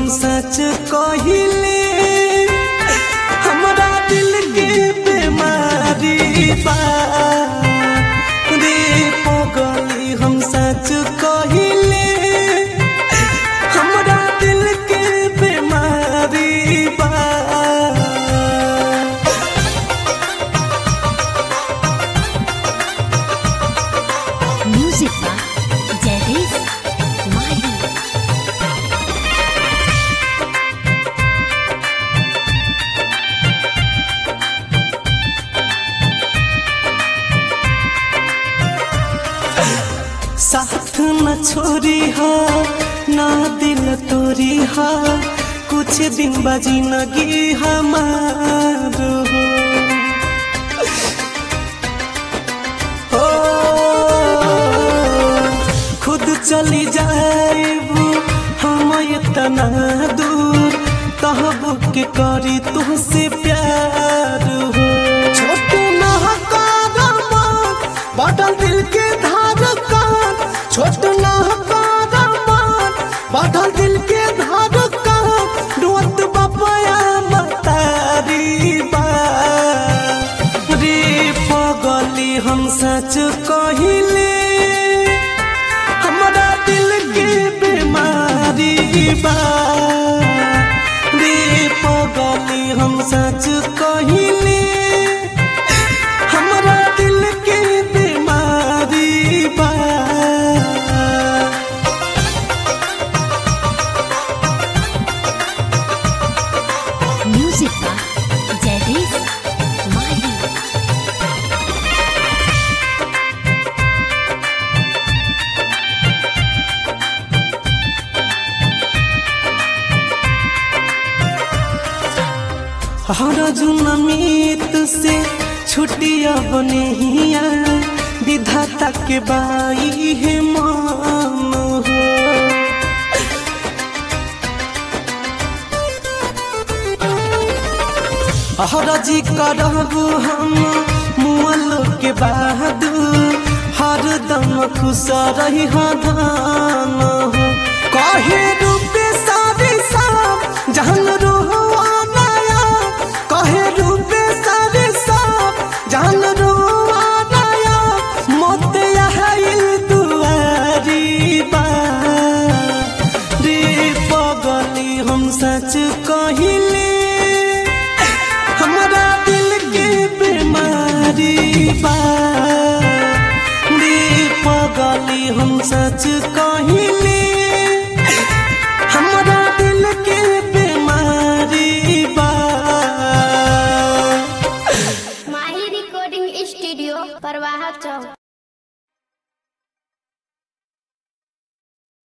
सच कहिले हमरा दिल के बीमारी बा रे पगली हम सच कहिले हमरा दिल के बीमारी बा Music by Jadis Mahi. साथ न छोड़ी हा ना दिल तोरी हा कुछ दिन बजी नगी हमार हो खुद चली जाएबू हम इतना दूर तहब के करी तुहसे प्यार हो छोट ना कारमा बदल दिल के धार कान छोट ना कारमा बदल दिल के धार कान रोत बपया मतारी बा रे पगली हम सच कहिले हमरा दिल के बीमारी बा रे पगली हम सच कहिले हमरा दिल के बीमारी बा Music by Jadis Mahi. हर जुनमीत से छुट्टिया बनेहिया विधाता के बाई है मान हो हरजी करबू हम मुअल के बाद हर दम खुश रही धान हो कहे रूपे सारी साम जहन रोहुआ नया कहे रूपे सारी साम जहन रोहुआ नया मोते आइल दुआरी बा रे पगली हम सच कहिले हमरा दिल के बीमारी बा रे पगली हम सच कहिले हमरा दिल के बीमारी बा माही रिकॉर्डिंग स्टूडियो परवाह चौक